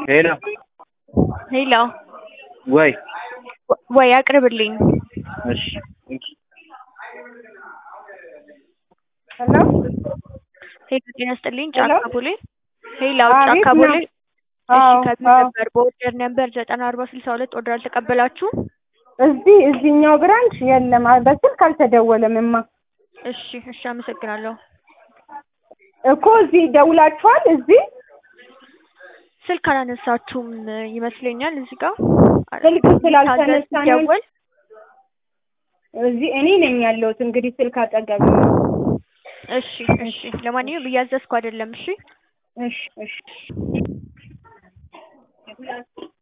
ሄሎ ሄሎ ወይ ወይ አቅርብልኝ። እሺ እንኪ ሄሎ ሄሎ ጤና ይስጥልኝ። ሄሎ? ጫካ ቦሌ ሄሎ አቤት ጫካ ነው። ቦሌ እሺ አዎ ከዚህ አዎ ነበር በኦርደር ነበር ዘጠና አርባ ስልሳ ሁለት ኦርደር አልተቀበላችሁም? እዚህ እዚህኛው ብራንች የለም። አ- በስልክ አልተደወለም እማ እሺ እሺ አመሰግናለሁ። እኮ እዚህ ደውላችኋል። እዚህ ስልክ አላነሳችሁም ይመስለኛል እዚህ ጋር ስልክ ስላልተነሳ ነው ሲደወል እዚህ እኔ ነኝ ያለሁት። እንግዲህ ስልክ አጠገብ ነው። እሺ እሺ ለማንኛውም እያዘዝኩ አይደለም እሺ እሺ እሺ